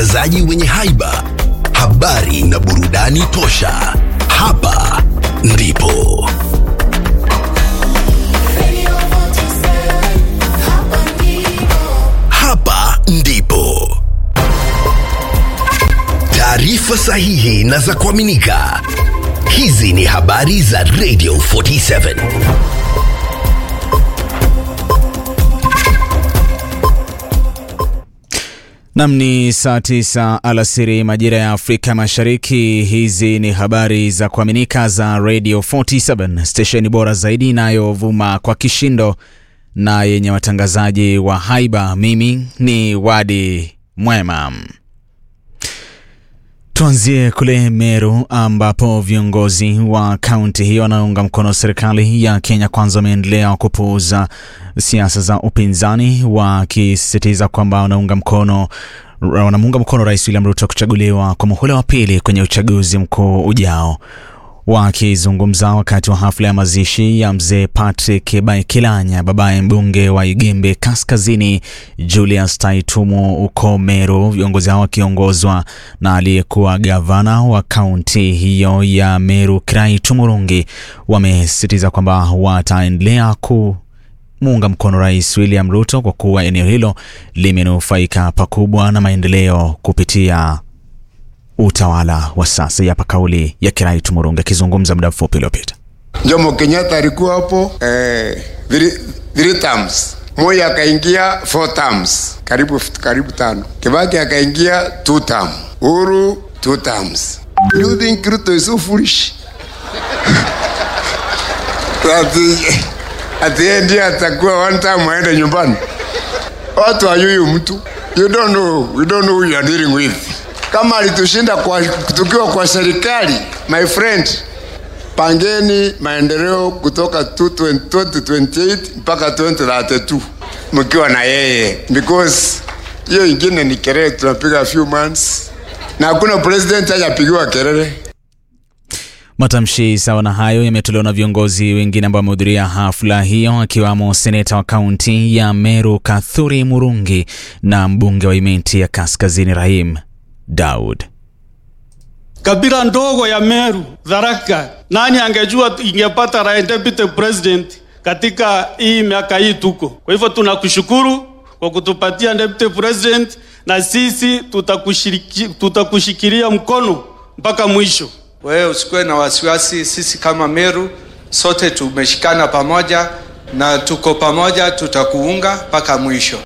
watangazaji wenye haiba, habari na burudani tosha. Hapa ndipo hapa ndipo taarifa sahihi na za kuaminika. Hizi ni habari za Radio 47. Nam ni saa tisa alasiri majira ya Afrika Mashariki. Hizi ni habari za kuaminika za Radio 47 stesheni bora zaidi inayovuma kwa kishindo na yenye watangazaji wa haiba. Mimi ni Wadi Mwema. Tuanzie kule Meru ambapo viongozi wa kaunti hiyo wanaunga mkono serikali ya Kenya Kwanza wameendelea kupuuza siasa za upinzani wakisisitiza kwamba wanaunga mkono wanamuunga mkono Rais William Ruto kuchaguliwa kwa muhula wa pili kwenye uchaguzi mkuu ujao. Wakizungumza wakati wa hafla ya mazishi ya mzee Patrick Baikilanya, babaye mbunge wa Igembe Kaskazini Julius Taitumo uko Meru, viongozi hao wakiongozwa na aliyekuwa gavana wa kaunti hiyo ya Meru Kiraitu Murungi wamesisitiza kwamba wataendelea ku muunga mkono Rais William Ruto kwa kuwa eneo hilo limenufaika pakubwa na maendeleo kupitia utawala wa sasa. Hapa kauli ya Kiraitu Murungi akizungumza muda mfupi uliopita. Jomo Kenyatta alikuwa hapo eh, three, three terms. Moi akaingia four terms, karibu karibu tano. Kibaki akaingia two term. Uhuru two terms. Do you think Ruto is so foolish? Ati ati yeye ndiye atakuwa one time aende nyumbani. Watu hayuyu mtu. You don't know, you don't know who you are dealing with. Kama alitushinda kwa tukiwa kwa serikali, my friend, pangeni maendeleo kutoka 2028 mpaka 2032 mkiwa na yeye, because hiyo ingine ni kelele tunapiga few months, na hakuna president hajapigiwa kelele. Matamshi sawa na hayo yametolewa na viongozi wengine ambao wamehudhuria hafla hiyo akiwamo seneta wa kaunti ya Meru Kathuri Murungi na mbunge wa Imenti ya Kaskazini Rahim Daud. Kabila ndogo ya Meru, Tharaka, nani angejua ingepata rais deputy president katika hii miaka hii tuko. Kwa hivyo tunakushukuru kwa kutupatia deputy president, na sisi tutakushiriki, tutakushikilia mkono mpaka mwisho. Wewe usikuwe na wasiwasi, sisi kama Meru sote tumeshikana pamoja na tuko pamoja, tutakuunga mpaka mwisho.